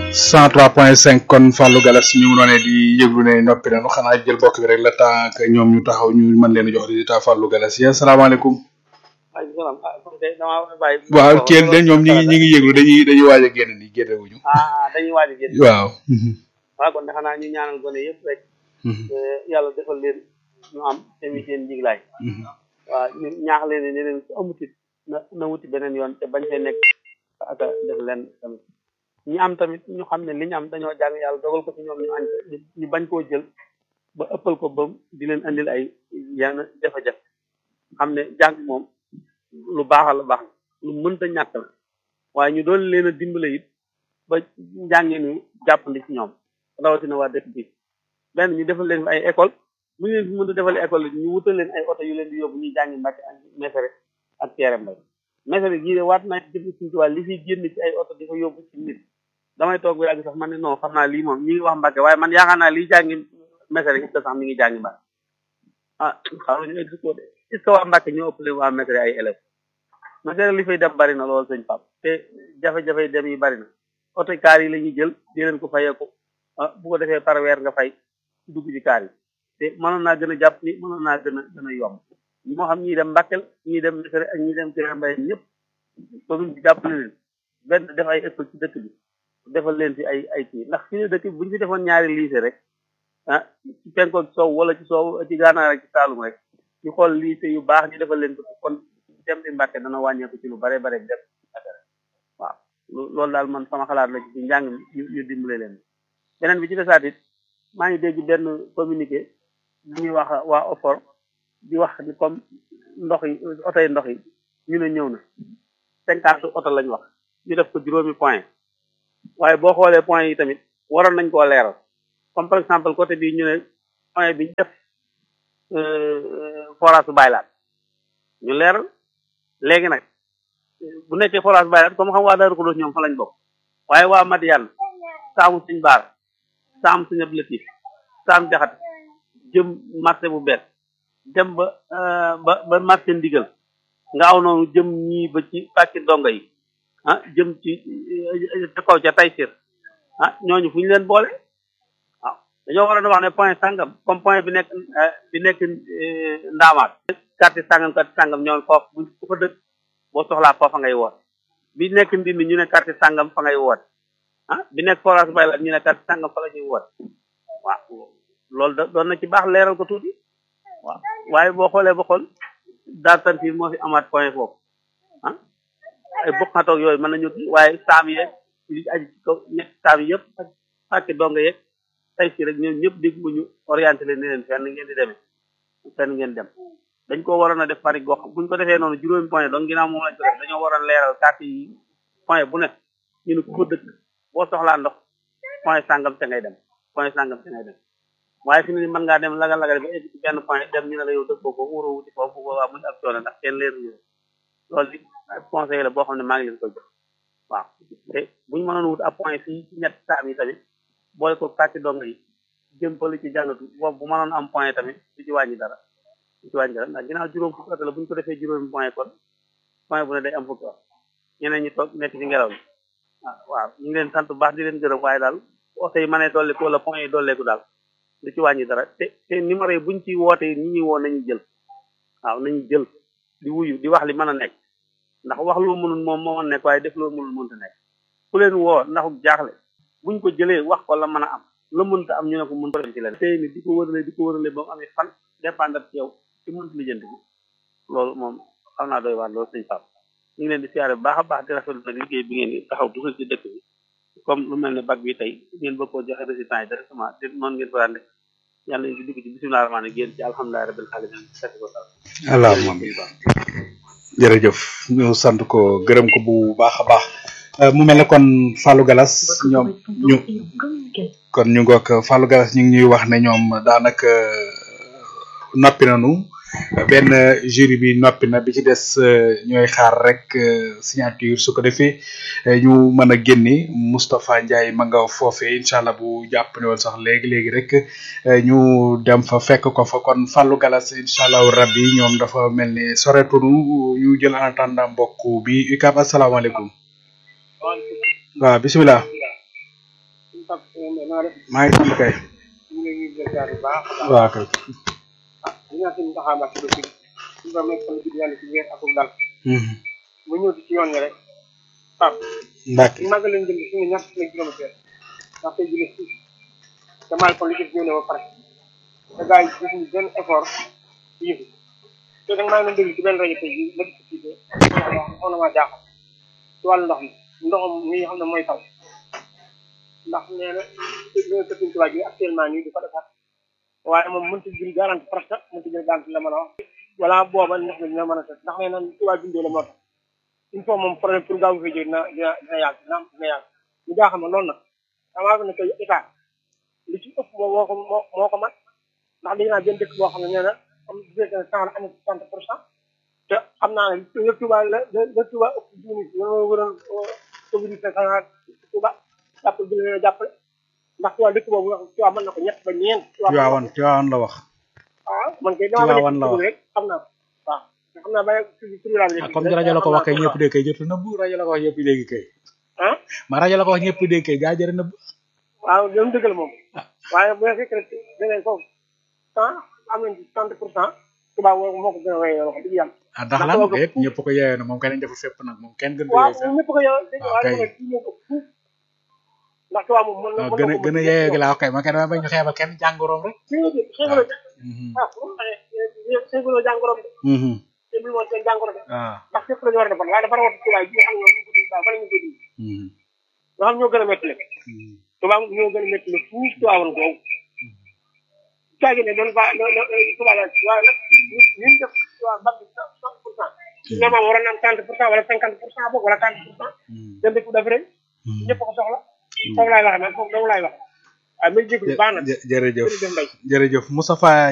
103.5 kon Fallou Galas ñu ngi doonee di yëglu ne noppi nañu xanaa jël bokk bi rek la temps que ñoom ñu taxaw ñu mën leen a jox résultat Fallou Galas yi asalaamaaleykum. maaleykum salaam ah kon de damaa war a bàyyi. waaw kenn de ñoom ñi ngi ñi ngi yëglu dañuy dañuy waaj a génn nii génne wuñu. ah dañuy waaj a génn. waaw. waaw kon de xanaa ñu ñaanal gone yëpp rek. yàlla defal leen ñu am tamit seen njiglaay. waaw ñu ñaax leen ne leen ku amutit na na wuti beneen yoon te bañ fee nekk ak def leen tamit. ñi am tamit ñu xam ne li ñu am dañoo jàng yàlla dogal ko ci ñoom ñu añ ñu bañ koo jël ba ëppal ko ba di leen andil ay yenn jafe-jafe xam ne jàng moom lu baax la baax lu mënta ñàkk la waaye ñu doon leen a dimbale it ba njàngee ni jàppandi ci ñoom rawatina waa dëkk bi benn ñu defal leen fi ay école bu ñu leen fi mënta defal école ñu wutal leen ay oto yu leen di yóbbu ñuy jàngi Mbàkke ak Mesere ak Kéré Mbay Mesere gii de waat naa jëf suñu tubaab li fiy génn ci ay oto di ko yóbbu ci nit damay toog ba yàgg sax man ne non xam naa lii moom ñi ngi wax Mbàkke waaye man yaakaar naa lii jàngi Mesere it sax mi ngi jàngi Mbàkke ah xaw ñu expliqué de est-ce que waa Mbàkke ñoo ëppale waa Mesere ay élèves Mesere li fay dem bari na loolu sëñ Pape te jafe-jafe dem yi bari na oto kaar yi la ñuy jël di leen ko fayeeku ah bu ko defee par weer nga fay dugg ci kaar yi te mënoon naa gën a jàpp ni mënoon naa gën a gën a yomb moo xam ñii dem Mbàkke ñii dem Mesere ak ñii dem Kéré Mbay ñëpp commune bi jàppale leen benn def ay école ci dëkk bi defal leen fi ay ay kii ndax fi ne dëkk bu ñu fi defoon ñaari lycée rek ah ci penkook soow wala ci soow ci gànnaar ak ci saalum rek ñu xool lycée yu baax ñu defal leen ko kon dem di Mbàkke dana wàññeeku ci lu bare bare def affaire waaw loolu daal man sama xalaat la ci njàng mi ñu dimbale leen beneen bi ci desaat it maa ngi dégg benn communiqué bu ñuy wax waa OFOR di wax ni comme ndox yi oto yi ndox yi ñu ne ñëw na cinquante oto lañ wax ñu def ko juróomi point waaye boo xoolee point yi tamit waroon nañ koo leeral comme par exemple côté bii ñu ne point bi ñu def forage bu baylaat ñu leeral léegi nag bu nekkee forage bu baylaat comme xam waa Daaru Xudoos ñoom fa lañ bokk waaye waa Madiane saamu suñ baar saamu suñ ab lëtif saam jaxat jëm marché bu bees dem ba ba ba marché ndigal nga aw noonu jëm ñii ba ci pàkki donga yi ah jëm ci ca kaw ca Taysir ah ñooñu fu ñu leen boole waaw dañoo waroon a wax ne point sangam comme point bi nekk bi nekk ndaamaat quartier sangam quartier sangam ñoom foofu bu ku fa dëkk boo soxlaa foofa ngay woot bi nekk ndindi ñu ne quartier sangam fa ngay woot ah bi nekk forage bay la ñu ne quartier sangam fa la ñuy woot waaw loolu da doon na ci baax leeral ko tuuti waaw waaye boo xoolee ba xool daal tantiir moo fi amaat point foofu ah ay bokkatoog yooyu mën nañu waaye saam yeeg li aji ci kaw ñett saam yëpp ak fàkki donga yeeg tey si rek ñoom ñëpp dégg ñu orienté leen ne leen fenn ngeen di demee fenn ngeen dem dañ ko waroon a def pari gox buñ ko defee noonu juróomi point donc ginnaaw moom lañ ko def dañoo waroon leeral carte yi point bu nekk ñu ne ku ko dëkk boo soxlaa ndox point sàngam te ngay dem point sàngam te ngay dem waaye fi mu ne mën ngaa dem laga laga ba egg ci benn point dem ñu ne la yow dëkkoo ko wóoroo wuti foofu bu boobaa muy ab coono ndax kenn leer ñu loolu li conseil la boo xam ne maa ngi leen koy jox waaw te buñu mënoon wut ab point fii ci ñett saam yi tamit boole ko kàcci dong yi jëm fële ci jàngatu boobu bu mënoon am point tamit du ci wàññi dara du ci wàññi dara ndax ginnaaw juróom fukki oto la bu ñu ko defee juróomi point kon point bu ne day am fukki oto ñeneen ñi toog nekk ci ngelaw li waaw ñu ngi leen sant bu baax di leen gërëm waaye daal oto yi mënee dolleeku wala point yi dolleeku daal du ci wàññi dara te te numéro yi buñ ci woote ñi ñuy woo nañu jël waaw nañu jël di wuyu di wax li mën a nekk ndax wax loo mënul moom moo mën nekk waaye def loo mënul mënta nekk ku leen woo ndaxu jaaxle buñ ko jëlee wax ko la mën a am la mënta am ñu ne ko mën ko dem ci leen tey ni di ko wërale di ko wërale ba mu amee fan dépendre ci yow ci mënta lijjanti bi loolu moom xam naa doy waar loolu sëñ Pape ñu ngi leen di siyaare bu baax a baax di rafetlu nag liggéey bi ngeen di taxaw dugal ci dëkk bi comme lu mel ne bac bi tey ngeen bëgg koo joxe résultat yi directement te noonu ngeen ko daan def yàlla nañu ci dugg ci bisimilah rahmaani génn ci alhamdulilah rabbil alamin fekk ko tal allahumma jërëjëf ñu sant ko gërëm ko bu baax a baax mu mel ne kon Fallou Galas ñoom ñu kon ñu ngoog Fallou Galas ñu ngi ñuy wax ne ñoom daanaka noppi nañu benn jury bi noppi na bi ci des ñooy xaar rek signature su ko defee ñu mën a génni Moustapha Ndiaye ma nga foofee incha allah bu jàpp ne woon sax léegi léegi rek ñu dem fa fekk ko fa kon Fallou Galas incha allahu rabbi ñoom dafa mel ni soreetunu ñu jël en attendant mbokk bi UCAB asalaamaaleykum waaw bisimilah. naa def maa ngi sant kay ñu ngi leen di ziar bu baax a baax waaw kay ah di ñaan suñu taxawaay ci dëkk bi suñu borom nekk fan ci yàlla ci weer ak dal mu ñëw ci yoon yi rek Pape Mbacke ñu màggal leen jëm suñu ñaar fukki kilomètre ndax tey jëlee suuf te maal kon li ci ñëw ne ba pare te gars yi defuñu benn effort ci yëf yi te nag maa ngi leen déglu ci benn rajo tey jii ma gis ci xaw na maa jaaxal ci wàllu ndox mi ndoxam mi nga xam ne mooy taw ndax nee na dina ko suñ tubaab yi actuellement nii di ko defar waaye moom mënut a jël garanti presque mënut a jël garanti la mën a wax wala booba ndox mi dina mën a set ndax nee na tubaab bindoo la moo tax il faut moom problème pour gaaw fay jóg dina dina dina yàgg dina am dina yàgg ñu jaaxal ma loolu nag damaa ko ne que état li ci ëpp moo moo ko moo moo ko mat ndax dégg naa benn dëkk boo xam ne nee na comme bu fekkee ne cent la amee soixante pour cent te xam naa ne le tubaab la le tubaab ëpp juuni loolu waroon communauté xanaa tubaab jàppale bi leen jàppale ndax tubaab dëkk boobu wax tubaab mën na ko ñett ba ñeent Tiwaawan Tiwaawan la wax waaw man kay damaa Tiwaawan la wax rek xam naa ko waaw te xam naa ba tur laa ah comme rajo la ko wax kay ñëpp dégg kay jotu nëbbu rajo la ko wax ñëpp dégg kay ah ma rajo la ko wax ñëpp dégg kay gaa jërë nëbbu waaw loolu dëgg la moom waaye bu fekkee rek deneen foofu cent am nañ ci cent pour cent tubaab moo ko gën a wéyee wax dëgg yàlla ah ndax lan déet ñëpp ko yeewee na moom kenn deful fépp nag moom kenn gën ko waaw yeewee fépp ñëpp ko yow dégg waaw waaye kay. nag kii moo ko fuuf ndax tubaab moom mën na waaw gën a gën a yeewee gi laa wax kay ma kenn dama bañ ñu xeebal kenn jàngoroom rek xéewaloo Mhm. ah bu ma waxee xéewaloo jàngoro de Mhm. xéewaloo woon seen jàngoro de waaw ndax fépp la ñu war a defar waaye dafa rawati tubaab yi nga xam ne ñoom ñu ko dindi baax bala ñu ko dindi Mhm. nga xam ñoo gën a métti le Mhm. tubaab ñoo gën a métti le fuuf tubaabam googu caagi ne doon ba tubaab la waaye nag ñu ñu def tubaab ba cent pour cent normalement waroon na am trente pour cent wala cinquante pour cent boog wala trente pour cent Mhm. dem dëkk def rek Mhm. ñëpp ko soxla foofu laay waxee man foofu dong laay wax waaye may jégalu baax na jë- jërëjëf jërëjëf Mbaye jërëjëf Moustapha